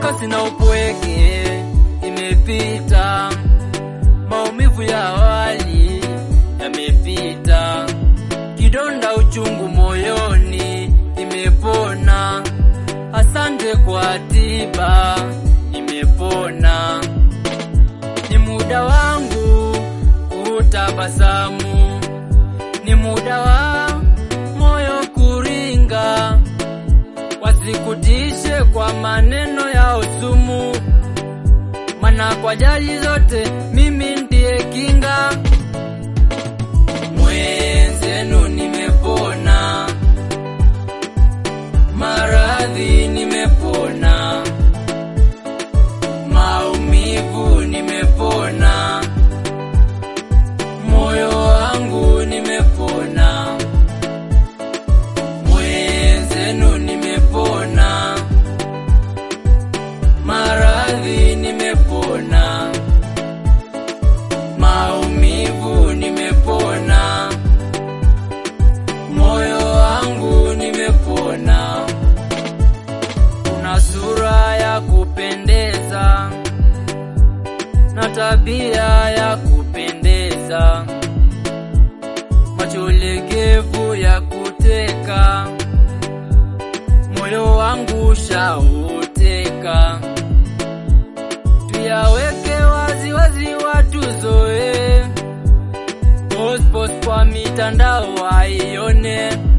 wasiwasi na upweke imepita, maumivu ya awali yamepita, kidonda uchungu moyoni imepona. Asante kwa tiba, imepona. Ni muda wangu kutabasamu, ni muda wa moyo kuringa, wasikutishe kwa maneno ya usumu, mana kwa jali zote mimi ndiye kinga. Mwenzenu nimepona, maradhi nimepona, maumivu nimepona, moyo wangu nimepona, mwenzenu nimepona, maradhi nimepona, maumivu nimepona, moyo wangu nimepona. Una sura ya kupendeza na tabia ya kupendeza, macho legevu ya kuteka, moyo wangu shauteka. Tuyaweke wazi wazi watu zoe, post post kwa mitandao waione